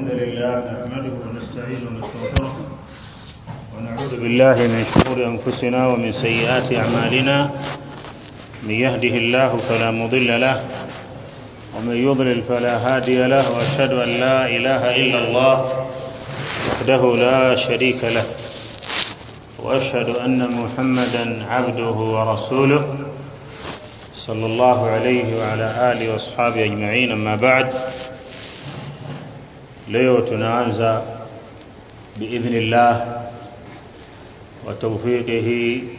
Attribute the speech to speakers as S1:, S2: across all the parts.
S1: الحمد لله نحمده ونستعينه ونستغفره ونعوذ بالله من شرور أنفسنا ومن سيئات أعمالنا من يهده الله فلا مضل له ومن يضلل فلا هادي له وأشهد أن لا إله إلا الله وحده لا شريك له وأشهد أن محمدا عبده ورسوله صلى الله عليه وعلى آله وأصحابه أجمعين أما بعد leo tunaanza باذن الله وتوفيقه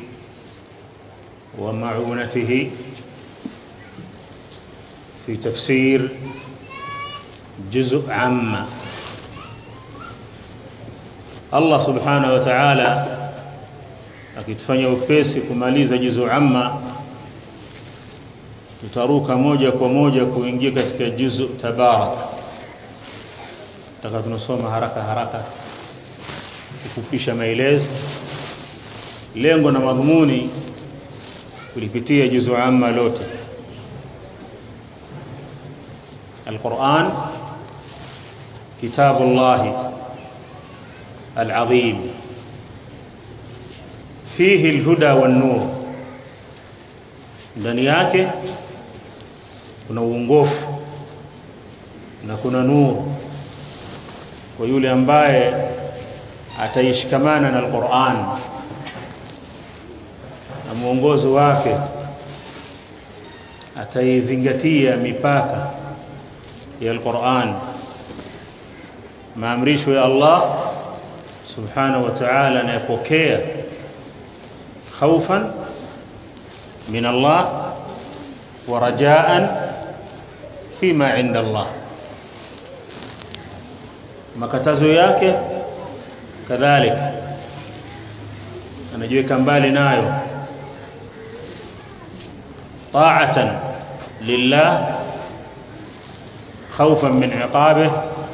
S1: ومعونته في تفسير جزء عامة Allah subhanahu wa ta'ala akitufanya upesi kumaliza juzu amma tutaruka moja kwa moja kuingia katika juzu tabarak taka tunasoma haraka haraka kufupisha maelezo lengo na madhumuni kulipitia juzu amma lote القرآن كتاب الله العظيم فيه الهدى والنور ndani yake kuna uongofu na kuna nuru kwa yule ambaye ataishikamana na Al-Qur'an na mwongozo wake ataizingatia mipaka ya Al-Qur'an maamrisho ya Allah subhanahu wa ta'ala anayepokea khaufan min Allah wa rajaan fima inda Allah makatazo yake kadhalika anajiweka mbali nayo ta'atan lillah خوفا من عقابه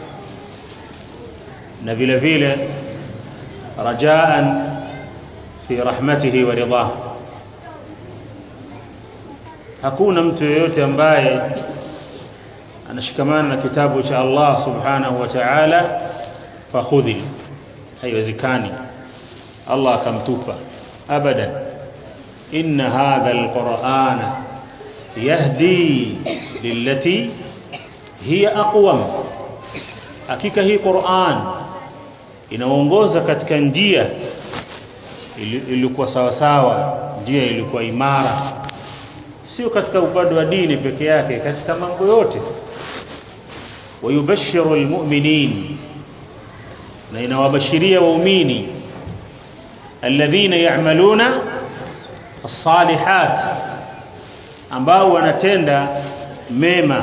S1: na vile vile rajaan fi rahmatihi wa ridha hakuna mtu yeyote ambaye anashikamana na kitabu cha Allah subhanahu wa ta'ala fakhudhi haiwezekani Allah akamtupa abadan inna hadha alqur'ana yahdi lillati hiya aqwam hakika hii Qur'an inaongoza katika njia ilikuwa sawa sawa njia ilikuwa imara sio katika upande wa dini peke yake katika mambo yote wayubashiru almu'minin na inawabashiria waumini alladhina ya'maluna as-salihat ambao wanatenda mema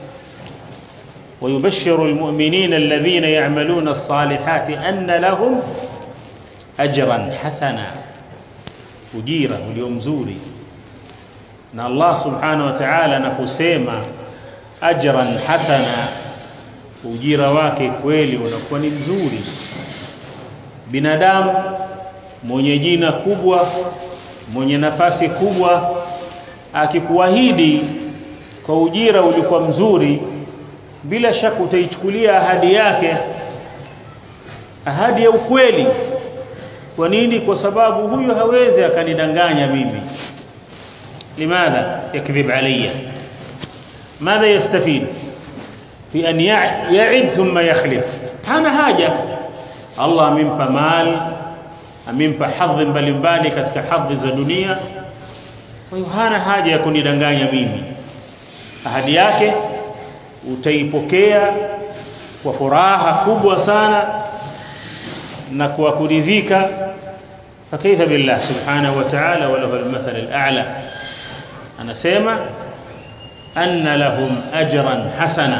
S1: ويبشر المؤمنين الذين يعملون الصالحات أن لهم أجرا حسنا ujira ulio mzuri na Allah subhanahu wa ta'ala anaposema ajran hasana ujira wake kweli unakuwa ni mzuri binadamu mwenye jina kubwa mwenye nafasi kubwa akikuahidi kwa ujira ulikuwa mzuri bila shaka utaichukulia ahadi yake ahadi ya ukweli kwa nini kwa sababu huyo hawezi akanidanganya mimi limadha yakdhib alayya madha yastafid fi an ya'id thumma yakhlif hana haja Allah amempa mali amempa hadhi mbalimbali katika hadhi za dunia kwa hiyo hana haja ya kunidanganya mimi ahadi yake utaipokea kwa furaha kubwa sana na kwa kuridhika fakaifa billah subhanahu wa ta'ala wa lahu al-mathal al-a'la anasema anna lahum ajran hasana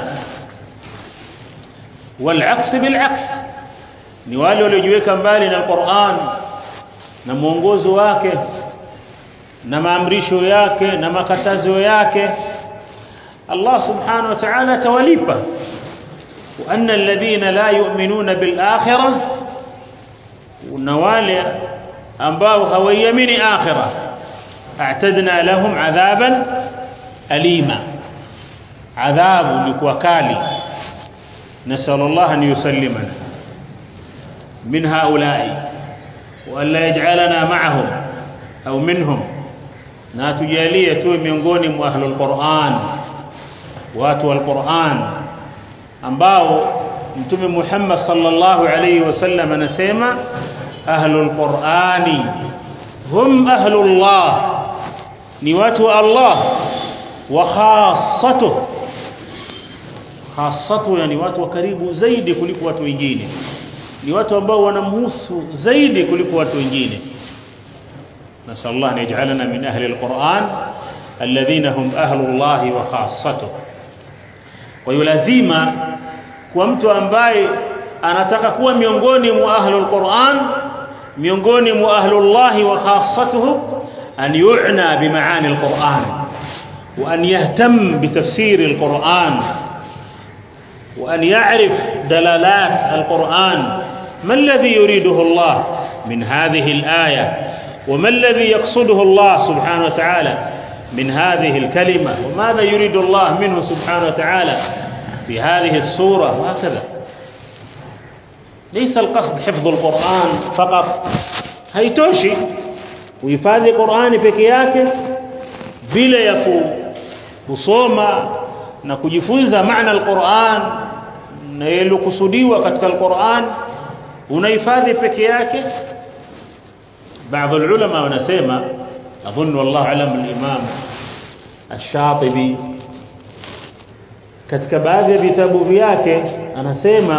S1: والعكس بالعكس ni wale waliojiweka mbali na Qur'an na mwongozo wake na maamrisho yake na makatazo yake Allah subhanahu wa ta'ala tawalipa wa anna alladhina la yu'minuna bil akhirah na wale ambao hawaiamini akhirah a'tadna lahum adhaban alima adhabu ilikuwa kali نسأل الله أن يسلمنا من هؤلاء وأن لا يجعلنا معهم أو منهم na tujalie tuwe miongoni mwa ahlul Qur'an watu wal Qur'an ambao mtume Muhammad sallallahu alayhi wasallam anasema ahlul Qur'ani hum ahlullah ni watu wa Allah wa khassatuh khassatu yani watu wa karibu zaidi kuliko watu wengine ni watu ambao wanamhusu zaidi kuliko watu wengine نسأل الله أن يجعلنا من أهل القرآن الذين هم أهل الله وخاصته ويلازم kwa mtu ambaye anataka kuwa miongoni mwa ahlul Qur'an miongoni mwa ahlullah wa khassatuhu an yu'na bi maani al-Qur'an wa an yahtam bi tafsir al-Qur'an wa an ya'rif dalalat al-Qur'an ma alladhi yuriduhu Allah min hadhihi al-aya وما الذي يقصده الله سبحانه وتعالى من هذه الكلمة وماذا يريد الله منه سبحانه وتعالى بهذه السورة وهكذا ليس القصد حفظ القرآن فقط haitoshi kuhifadhi Qur'ani peke yake bila ya kusoma na kujifunza maana al-Qur'an na yalokusudiwa katika al-Qur'an unahifadhi peke yake بعض العلماء wanasema اظن والله علم الامام الشاطبي katika baadhi ya vitabu vyake anasema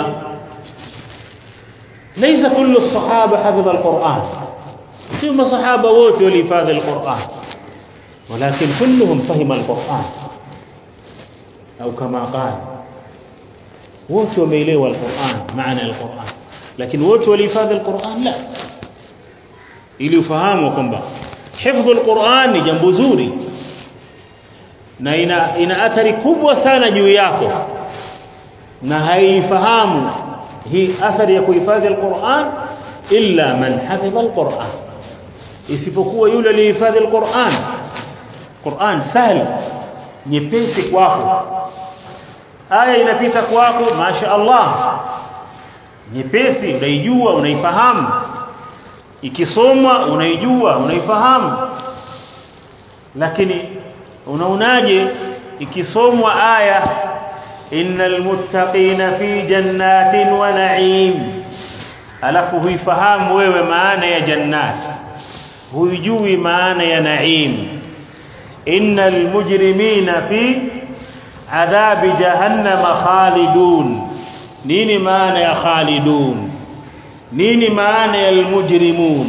S1: ليس كل الصحابه حفظ القران sio masahaba wote walihifadhi alquran ولكن كلهم فهم القران au kama qala wote wameelewa alquran maana alquran lakini wote walihifadhi alquran la ili ufahamu kwamba hifdhu alquran ni jambo zuri na ina, ina athari kubwa sana juu yako na haifahamu hii athari ya kuhifadhi alquran illa man hafidha alquran isipokuwa yule alihifadhi alquran Qur'an sahli nyepesi kwako aya inapita kwako masha Allah nyepesi unaijua unaifahamu ikisomwa unaijua unaifahamu lakini unaonaje ikisomwa aya innal muttaqina fi jannatin wa na'im alafu huifahamu wewe maana ya jannat huijui maana ya na'im innal mujrimina fi adhabi jahannama khalidun nini maana ya khalidun nini maana ya almujrimun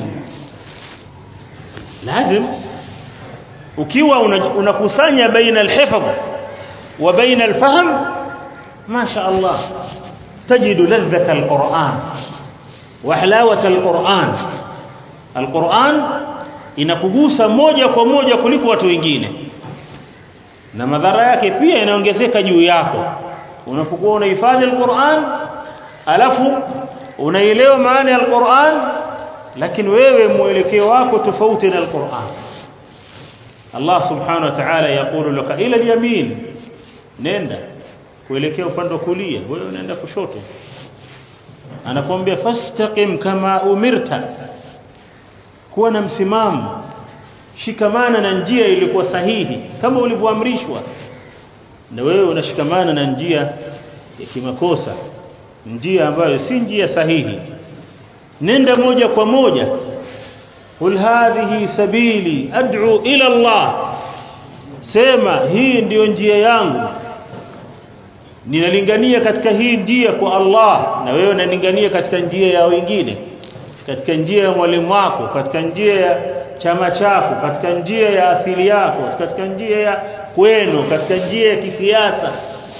S1: lazim ukiwa unakusanya baina alhifdh wa baina alfahm ma sha Allah تجد لذة القرآن وحلاوة القرآن القرآن inakugusa moja kwa moja kuliko watu wengine na madhara yake pia inaongezeka juu yako unapokuwa unahifadhi alquran alafu unaelewa maana ya alquran lakini wewe mwelekeo wako tofauti na alquran Allah subhanahu wa ta'ala yakulu laka ila alyamin nenda kuelekea upande wa kulia wewe unaenda kushoto anakuambia fastaqim kama umirta kuwa na msimamo shikamana na njia ilikuwa sahihi kama ulivyoamrishwa na wewe unashikamana na njia ya kimakosa njia ambayo si njia sahihi nenda moja kwa moja qul hadhihi sabili ad'u ila Allah sema hii ndiyo njia yangu ninalingania katika hii njia kwa Allah na wewe unalingania katika njia ya wengine katika njia ya mwalimu wako katika njia ya chama chako katika njia ya asili yako katika njia ya kwenu katika njia ya kisiasa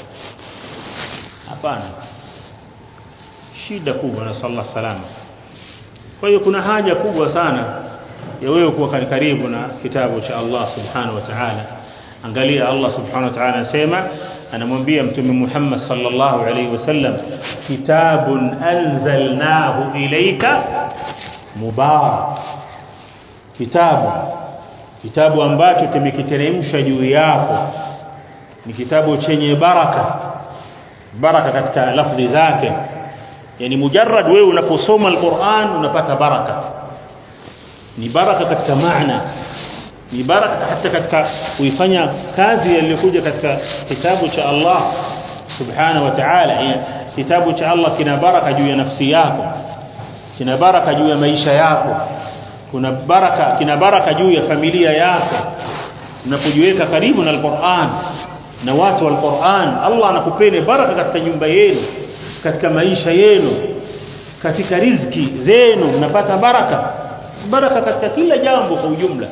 S1: hapana shida kubwa na sallallahu salama kwa hiyo kuna haja kubwa sana ya wewe kuwa karibu na kitabu cha Allah subhanahu wa ta'ala angalia Allah subhanahu wa ta'ala anasema anamwambia mtume Muhammad sallallahu alaihi wasallam kitabun anzalnahu ilayka mubarak kitabu kitabu ambacho tumekiteremsha juu yako ni kitabu chenye baraka baraka katika lafzi zake yani mujarrad wewe unaposoma alquran unapata baraka ni baraka katika maana ni baraka hata katika kuifanya kazi yaliyokuja katika kitabu cha Allah subhanahu wa ta'ala kitabu cha Allah kina baraka juu ya nafsi yako kina baraka juu ya maisha yako kuna baraka kina baraka juu ya familia yako unapojiweka karibu na alquran na watu wa alquran Allah anakupeni baraka katika nyumba yenu katika maisha yenu katika riziki zenu mnapata baraka baraka katika kila jambo kwa ujumla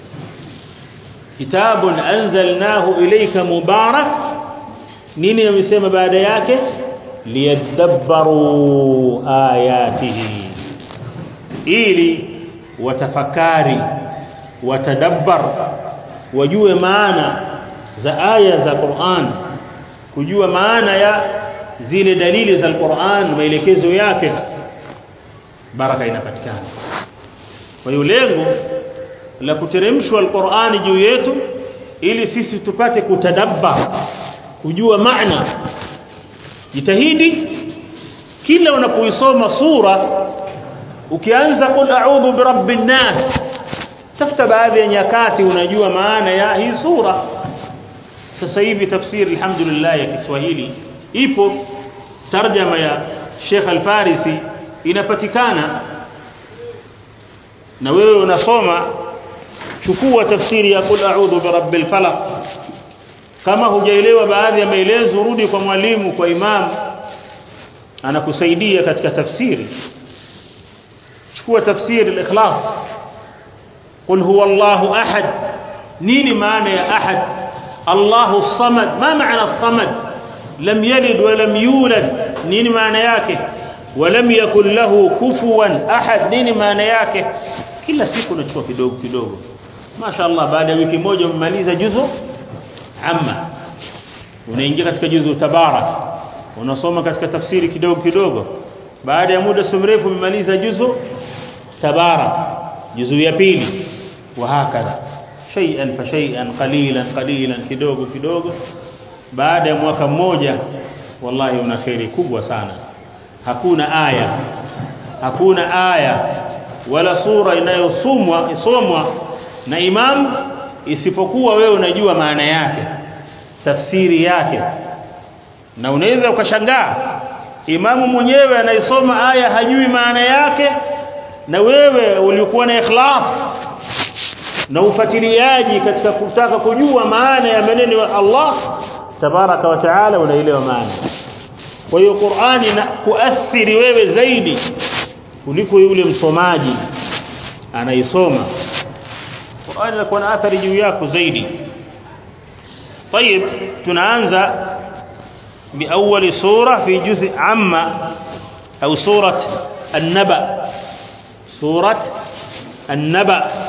S1: kitabun anzalnahu ilayka mubarak nini amesema baada yake liyadabbaru ayatihi ili watafakari watadabbar wajue maana za aya za Qur'an kujua maana ya zile dalili za Qur'an maelekezo yake baraka inapatikana kwa hiyo lengo la kuteremshwa Al-Qur'ani juu yetu ili sisi tupate kutadabba kujua maana jitahidi kila unapoisoma sura ukianza qul a'udhu birabbin nas tafuta baadhi ya nyakati unajua maana ya hii sura sasa hivi tafsiri alhamdulillah ya Kiswahili ipo tarjama ya Sheikh Al-Farisi inapatikana na wewe unasoma chukua tafsiri ya qul a'udhu birabbil falaq kama hujaelewa baadhi ya maelezo rudi kwa mwalimu kwa imam anakusaidia katika tafsiri chukua tafsiri al-ikhlas qul huwa Allahu ahad nini maana ya ahad Allahu samad ma maana samad lam yalid wa lam yulad nini maana yake ولم يكن له كفوا احد nini maana yake kila siku unachukua kidogo kidogo mashaallah baada ya wiki moja umemaliza juzu amma unaingia katika juzu tabarak unasoma katika tafsiri kidogo kidogo baada ya muda mrefu umemaliza juzu tabarak juzu ya pili wa hakadha shay'an fa shay'an qalilan qalilan kidogo kidogo baada ya mwaka mmoja wallahi una khairi kubwa sana hakuna aya hakuna aya wala sura inayosomwa isomwa na imam isipokuwa wewe unajua maana yake tafsiri yake na unaweza ukashangaa imamu mwenyewe anaisoma aya hajui maana yake na wewe ulikuwa na ikhlas na ufatiliaji katika kutaka kujua maana ya maneno ya Allah tabaraka wa taala unaelewa maana kwa hiyo Qur'ani ina kuathiri wewe zaidi kuliko yule msomaji anaisoma Qur'ani inakuwa na athari juu yako zaidi طيب tunaanza بأول سورة في جزء عما أو سورة النبأ سورة النبأ